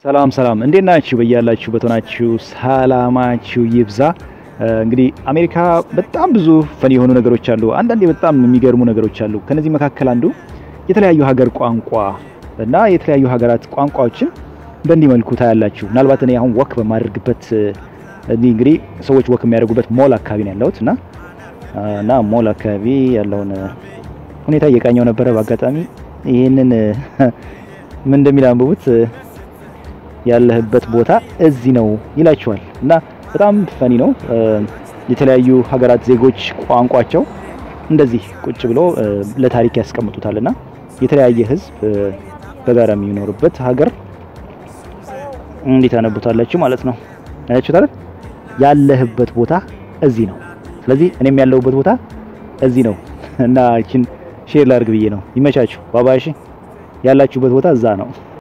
ሰላም ሰላም፣ እንዴት ናችሁ? በያላችሁበት ሆናችሁ ሰላማችሁ ይብዛ። እንግዲህ አሜሪካ በጣም ብዙ ፈን የሆኑ ነገሮች አሉ። አንዳንዴ በጣም የሚገርሙ ነገሮች አሉ። ከነዚህ መካከል አንዱ የተለያዩ ሀገር ቋንቋ እና የተለያዩ ሀገራት ቋንቋዎችን በእንዲህ መልኩ ታያላችሁ። ምናልባት እኔ አሁን ወክ በማደርግበት እዚህ እንግዲህ ሰዎች ወክ የሚያደርጉበት ሞል አካባቢ ነው ያለሁት እና እና ሞል አካባቢ ያለውን ሁኔታ እየቃኘው ነበረ። በአጋጣሚ ይህንን ምን እንደሚል አንብቡት። ያለህበት ቦታ እዚህ ነው ይላችኋል እና በጣም ፈኒ ነው። የተለያዩ ሀገራት ዜጎች ቋንቋቸው እንደዚህ ቁጭ ብሎ ለታሪክ ያስቀምጡታል እና የተለያየ ሕዝብ በጋራ የሚኖርበት ሀገር እንዴት ታነቡታላችሁ ማለት ነው። አያችሁት አይደል? ያለህበት ቦታ እዚህ ነው። ስለዚህ እኔም ያለሁበት ቦታ እዚህ ነው እና እቺን ሼር ላድርግ ብዬ ነው። ይመቻችሁ። ባባሽ ያላችሁበት ቦታ እዛ ነው።